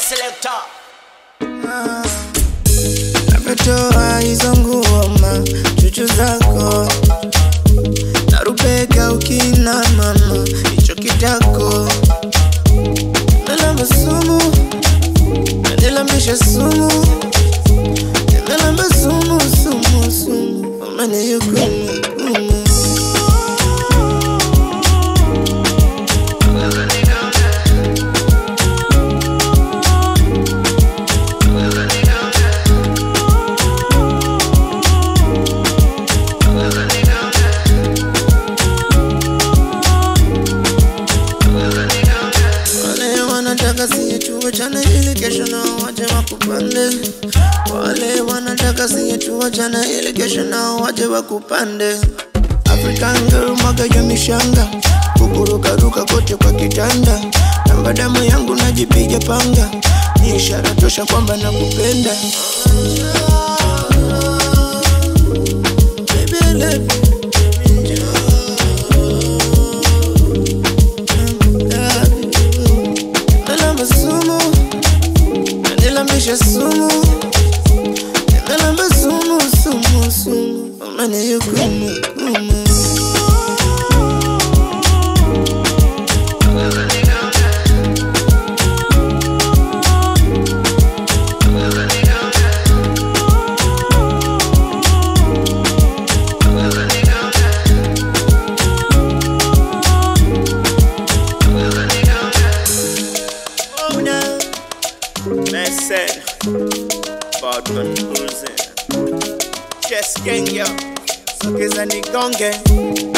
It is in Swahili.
selector. Navyotoa hizo nguoma chuchu zako narubega ukina mama hicho kitako nalamba sumu nanilambisha sumu nalamba sumu sumu sumu umenihukumu hukumu. Wale wanataka siye tuwachane ili kesho nao waje wakupande. Wale wanataka siye tuwachane ili kesho nao waje wakupande. African girl mwaga ya mishanga kukurukaruka kote kwa kitanda, namba damu yangu najipiga panga, ni ishara tosha kwamba nakupenda. Baby, I love you. Nalamba sumu, nanilambisha sumu, nalamba sumu, sumu, sumu, umenihukumu, hukumu. Una. Mesen. Bottom cruising. Chess gang yo. Sogeza nigonge.